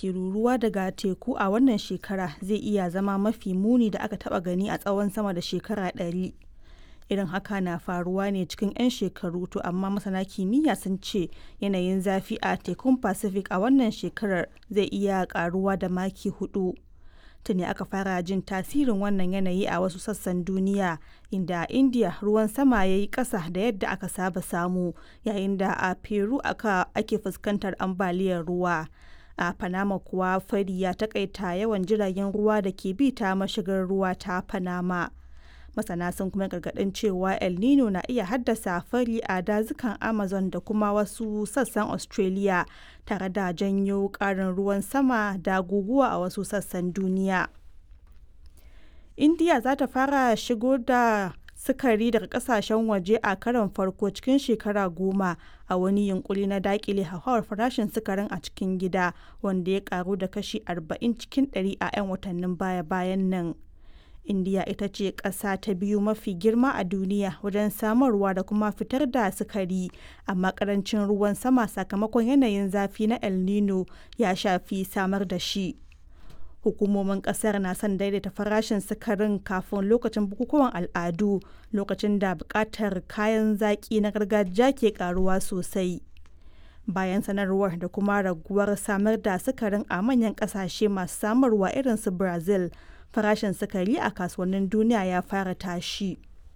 ke ruruwa daga teku a wannan shekara zai iya zama mafi muni da aka taba gani a tsawon sama da shekara ɗari. Irin haka na faruwa ne cikin 'yan shekaru to amma masana kimiyya sun ce yanayin zafi a tekun Pacific a wannan shekarar zai iya karuwa da maki hudu. Tuni aka fara jin tasirin wannan yanayi a wasu sassan duniya inda a India ruwan sama ya yi ƙasa da yadda aka saba samu yayin da a Peru aka ake fuskantar ambaliyar ruwa. A Panama kuwa fari ya takaita yawan jiragen ruwa da ke bi ta mashigar ruwa ta Panama. Masana sun kuma gargaɗin cewa El Nino na iya haddasa fari a dazukan Amazon da kuma wasu sassan Australia tare da janyo ƙarin ruwan sama da guguwa a wasu sassan duniya. India za ta fara shigo da sukari daga kasashen waje a karon farko cikin shekara goma a wani yunkuri na dakile hauhawar farashin sukarin a cikin gida wanda ya karu da kashi 40 cikin 100 a 'yan watannin baya-bayan nan. indiya ita ce ƙasa ta biyu mafi girma a duniya wajen samarwa da kuma fitar da sukari amma ƙarancin ruwan sama sakamakon yanayin zafi na el nino ya shafi samar da shi hukumomin ƙasar na son daidaita farashin sukarin kafin lokacin bukukuwan al'adu lokacin da buƙatar kayan zaƙi na gargajiya ke ƙaruwa sosai bayan sanarwar da kuma raguwar samar da sukarin a manyan ƙasashe masu samarwa irin su brazil farashin sukari a kasuwannin duniya ya fara tashi.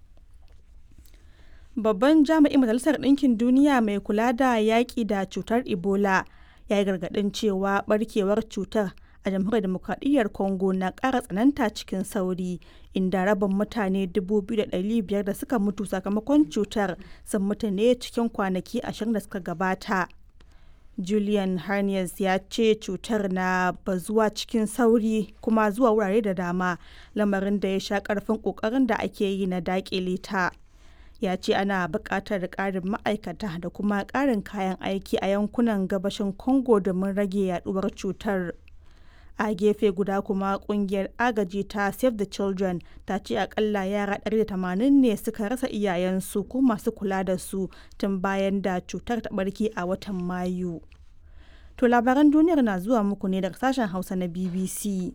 Babban jami'in Majalisar Ɗinkin Duniya mai kula da yaƙi da cutar Ebola ya yi gargaɗin cewa ɓarkewar cutar a jamhuriyar demokradiyyar Congo na ƙara tsananta cikin sauri inda rabin mutane 2,500 da suka mutu sakamakon cutar sun mutu ne cikin kwanaki 20 da suka gabata. Julian Harnias ya ce cutar na bazuwa cikin sauri kuma zuwa wurare da dama lamarin da ya sha karfin kokarin da ake yi na dakile ta. Ya ce ana buƙatar ƙarin ma'aikata da kuma ƙarin kayan aiki a yankunan gabashin Congo domin rage yaduwar cutar. A gefe guda kuma kungiyar agaji ta Save the Children ta ce akalla yara 180 ne suka rasa iyayensu ko masu kula da su tun bayan da cutar ta barke a watan Mayu. To labaran duniyar na zuwa muku ne daga sashen Hausa na BBC.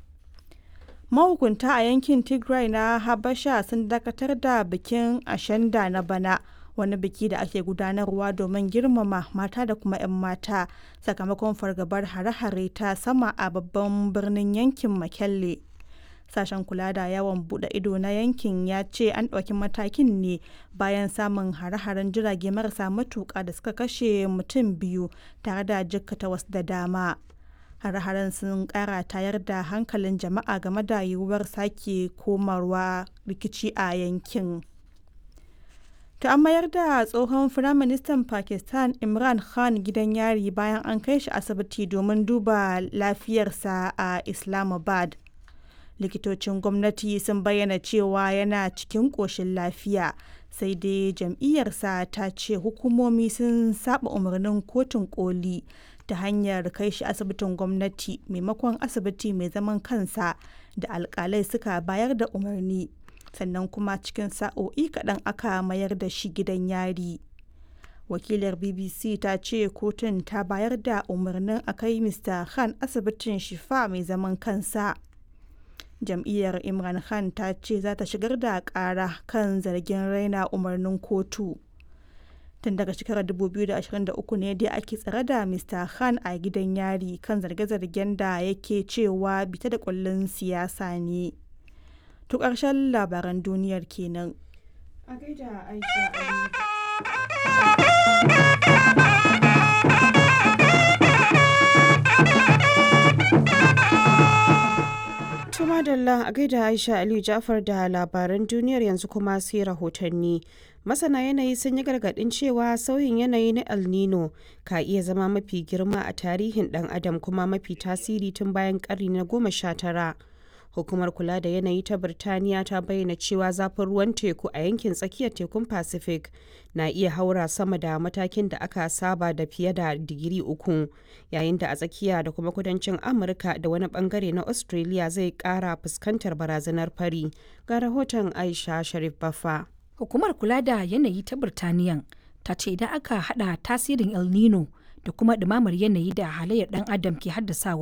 Mahukunta a yankin Tigray na Habasha sun dakatar da bikin Ashanda na bana. wani biki da ake gudanarwa domin girmama mata da kuma 'yan mata sakamakon fargabar hare-hare ta sama a babban birnin yankin makelle sashen kula da yawon bude ido na yankin ya ce an ɗauki matakin ne bayan samun hare-haren jirage marasa matuƙa da suka kashe mutum biyu tare da jikkata wasu da dama hare-haren sun ƙara tayar da hankalin jama'a game da yiwuwar sake komarwa rikici a yankin. To an mayar da tsohon Firaministan Pakistan Imran Khan gidan yari bayan an kai shi asibiti domin duba lafiyarsa a Islamabad. Likitocin gwamnati sun bayyana cewa yana cikin ƙoshin lafiya, sai dai jam'iyyarsa ta ce hukumomi sun saba umarnin kotun koli ta hanyar kai shi asibitin gwamnati maimakon asibiti mai zaman kansa da alkalai suka bayar da umarni. sannan kuma cikin sa'o'i kaɗan aka mayar da shi gidan yari wakilar bbc ta ce kotun ta bayar da umarnin a kai mr khan asibitin shifa mai zaman kansa jam'iyyar imran khan ta ce za ta shigar da ƙara kan zargin raina umarnin kotu tun daga shekarar 2023 ne dai ake tsare da mr khan a gidan yari kan zarge-zargen da yake cewa bita da kullun siyasa ne To ƙarshen labaran duniyar kenan. A gaida Aisha Tuma Dalla a gaida Aisha Aliyu Jafar da labaran duniyar yanzu kuma sai rahotanni. Masana yanayi sun yi gargaɗin cewa sauyin yanayi na El Nino ka iya zama mafi girma a tarihin ɗan adam kuma mafi tasiri tun bayan ƙarni na goma sha tara. hukumar kula da yanayi ta birtaniya ta bayyana cewa zafin ruwan teku a yankin tsakiyar tekun pacific na iya haura sama da matakin da aka saba da fiye da digiri uku yayin da a tsakiya da kuma kudancin amurka da wani bangare na australia zai kara fuskantar barazanar fari ga rahoton aisha sharif bafa hukumar kula da yanayi ta birtaniyan ta ce idan aka hada tasirin el nino da kuma ɗumamar yanayi da halayyar ɗan adam ke haddasawa